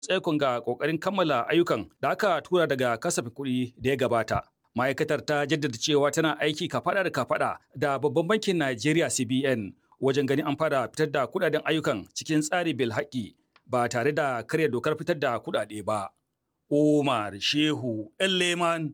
tsaikon ga ƙoƙarin kammala ayyukan da aka tura daga kasafin kuɗi da ya gabata. Ma'aikatar ta jaddada cewa tana aiki kafaɗa da kafaɗa da babban bankin Najeriya CBN wajen ganin an fara fitar da kuɗaɗen ayyukan cikin tsari bil haƙƙi ba tare da karya dokar fitar da kuɗaɗe ba. Umar Shehu Leman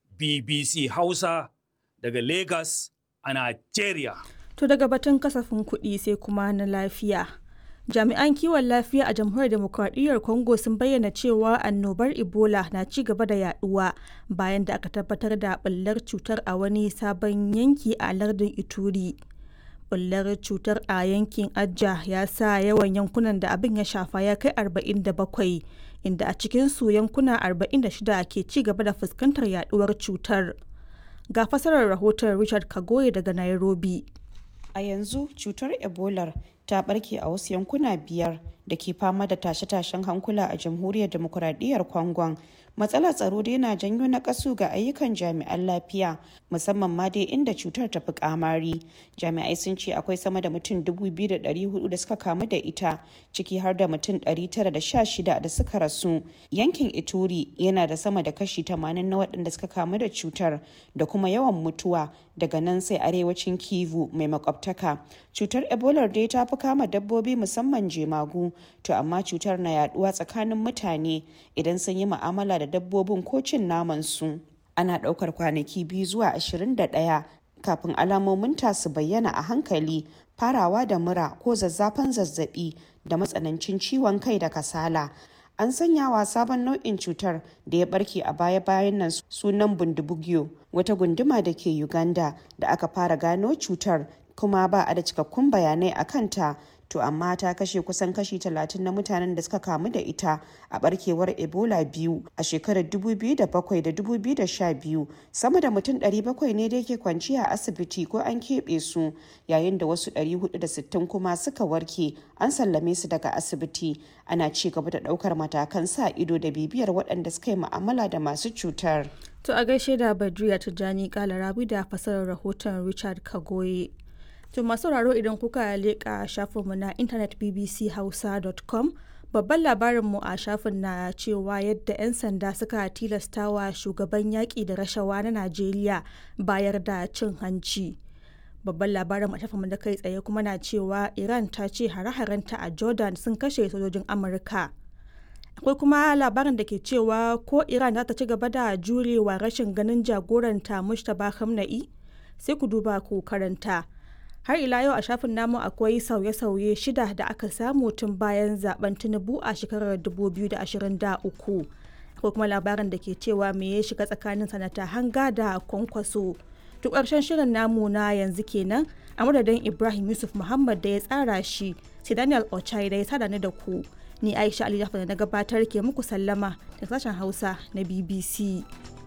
BBC Hausa daga Lagos a Najeriya. To daga batun kasafin kuɗi sai kuma na lafiya. Jami'an kiwon lafiya a jamhuriyar demokradiyyar Congo sun bayyana cewa annobar Ebola na ci gaba da yaduwa bayan da aka tabbatar da ɓullar cutar a wani sabon yanki a lardin Ituri. Ɓullar cutar a yankin Ajja ya sa yawan yankunan da abin ya shafa ya kai 47 inda a cikinsu yankuna 46 ke ci gaba da fuskantar yaduwar cutar. Ga fasarar rahoton Richard Kagoye daga Nairobi. A yanzu cutar Ebola ta barke a wasu yankuna biyar da ke fama da tashe-tashen hankula a jamhuriyar demokuraɗiyyar Congo. Matsalar tsaro dai na janyo na kasu ga ayyukan jami'an lafiya musamman ma dai inda cutar ta fi kamari. Jami'ai sun ce akwai sama da mutum 2,400 da suka kamu da ita ciki har da mutum 916 da suka rasu. Yankin Ituri yana da sama da kashi 80 na waɗanda suka kamu da cutar da kuma yawan mutuwa daga nan sai arewacin Kivu mai makwabtaka. Cutar Ebola dai ta fi kama dabbobi musamman jemagu to amma cutar na yaduwa tsakanin mutane idan sun yi mu'amala da dabbobin ko cin naman su. Ana ɗaukar kwanaki biyu zuwa 21 kafin alamomin ta su bayyana a hankali farawa da mura ko zazzafan zazzabi da matsanancin ciwon kai da kasala. An sanya wa sabon nau'in cutar da ya barke a baya-bayan nan sunan bundibugyo wata gunduma da ke Uganda da aka fara gano cutar kuma ba a da cikakkun bayanai a kanta to amma ta kashe kusan kashi 30 na mutanen da suka kamu da ita a barkewar ebola biyu a shekarar 2007 da 2012 sama da mutum 700 ne da ke kwanci a asibiti ko an keɓe su yayin da wasu 460 kuma suka warke an sallame su daga asibiti ana ci gaba da ɗaukar matakan sa ido da bibiyar waɗanda suka yi mu'amala da masu cutar To a gaishe da Badriya Tijjani Kalarabi da fasarar rahoton Richard Kagoye. To masu sauraro idan kuka leƙa shafinmu na intanet bbchausa.com babban labarinmu a shafin na cewa yadda 'yan sanda suka tilastawa shugaban yaƙi da rashawa na Najeriya bayar da cin hanci. Babban labarin a shafinmu da kai tsaye kuma na cewa Iran ta ce hare-harenta a Jordan sun kashe sojojin Amurka. akwai kuma labarin da ke cewa ko iran za ta ci gaba da jurewa rashin ganin jagoranta mushtaba hamna'i sai ku duba ku karanta har ila yau a shafin namu akwai sauye-sauye shida da aka samu tun bayan zaben tinubu a shekarar 2023 akwai kuma labarin da ke cewa me ya shiga tsakanin sanata hanga da kwankwaso duk ƙarshen shirin namu na yanzu kenan a madadin ibrahim yusuf muhammad da ya tsara shi sai daniel ochai da ya sada ni da ku ni aisha ali da na gabatar ke muku sallama da sashen hausa na bbc